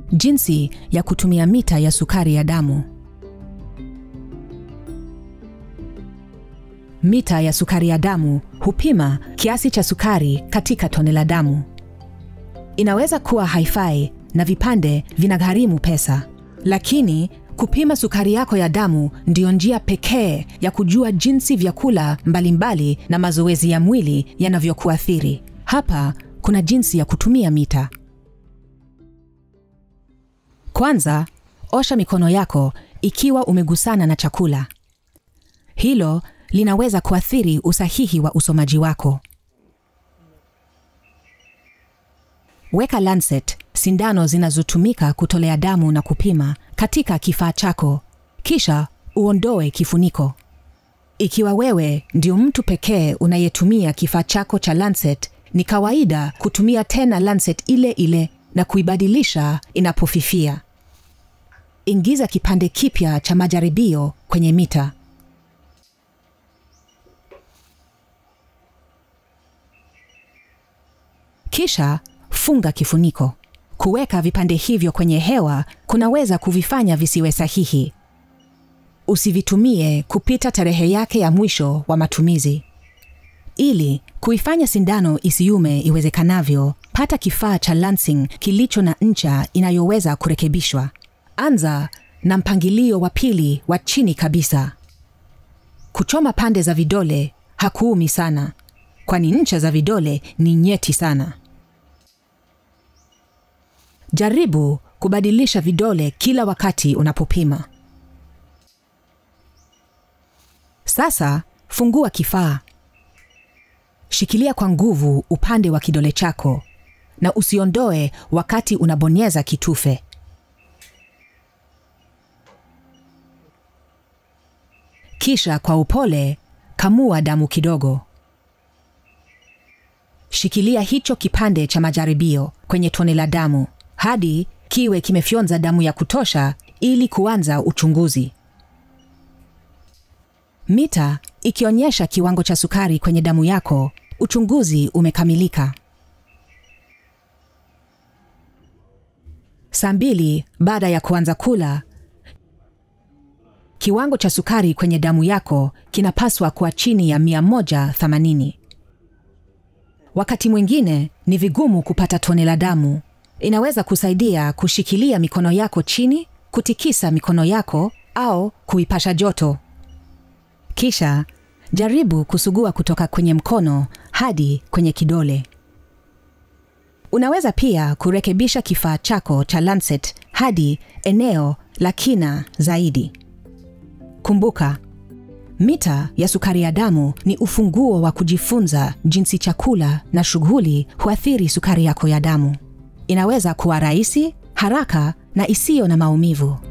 Jinsi ya kutumia mita ya sukari ya damu. Mita ya sukari ya damu hupima kiasi cha sukari katika tone la damu. Inaweza kuwa haifai na vipande vinagharimu pesa, lakini kupima sukari yako ya damu ndiyo njia pekee ya kujua jinsi vyakula mbalimbali na mazoezi ya mwili yanavyokuathiri. Hapa kuna jinsi ya kutumia mita. Kwanza, osha mikono yako ikiwa umegusana na chakula. Hilo linaweza kuathiri usahihi wa usomaji wako. Weka lancet, sindano zinazotumika kutolea damu na kupima, katika kifaa chako, kisha uondoe kifuniko. Ikiwa wewe ndio mtu pekee unayetumia kifaa chako cha lancet, ni kawaida kutumia tena lancet ile ile na kuibadilisha inapofifia. Ingiza kipande kipya cha majaribio kwenye mita. Kisha funga kifuniko. Kuweka vipande hivyo kwenye hewa kunaweza kuvifanya visiwe sahihi. Usivitumie kupita tarehe yake ya mwisho wa matumizi. Ili kuifanya sindano isiume iwezekanavyo, pata kifaa cha lancing kilicho na ncha inayoweza kurekebishwa. Anza na mpangilio wa pili wa chini kabisa. Kuchoma pande za vidole hakuumi sana, kwani ncha za vidole ni nyeti sana. Jaribu kubadilisha vidole kila wakati unapopima. Sasa fungua kifaa. Shikilia kwa nguvu upande wa kidole chako na usiondoe wakati unabonyeza kitufe. Kisha kwa upole kamua damu kidogo. Shikilia hicho kipande cha majaribio kwenye tone la damu hadi kiwe kimefyonza damu ya kutosha ili kuanza uchunguzi. Mita ikionyesha kiwango cha sukari kwenye damu yako, uchunguzi umekamilika. Saa mbili baada ya kuanza kula, kiwango cha sukari kwenye damu yako kinapaswa kuwa chini ya 180. Wakati mwingine ni vigumu kupata tone la damu. Inaweza kusaidia kushikilia mikono yako chini, kutikisa mikono yako au kuipasha joto. Kisha jaribu kusugua kutoka kwenye mkono hadi kwenye kidole. Unaweza pia kurekebisha kifaa chako cha lancet hadi eneo la kina zaidi. Kumbuka, mita ya sukari ya damu ni ufunguo wa kujifunza jinsi chakula na shughuli huathiri sukari yako ya damu. Inaweza kuwa rahisi, haraka na isiyo na maumivu.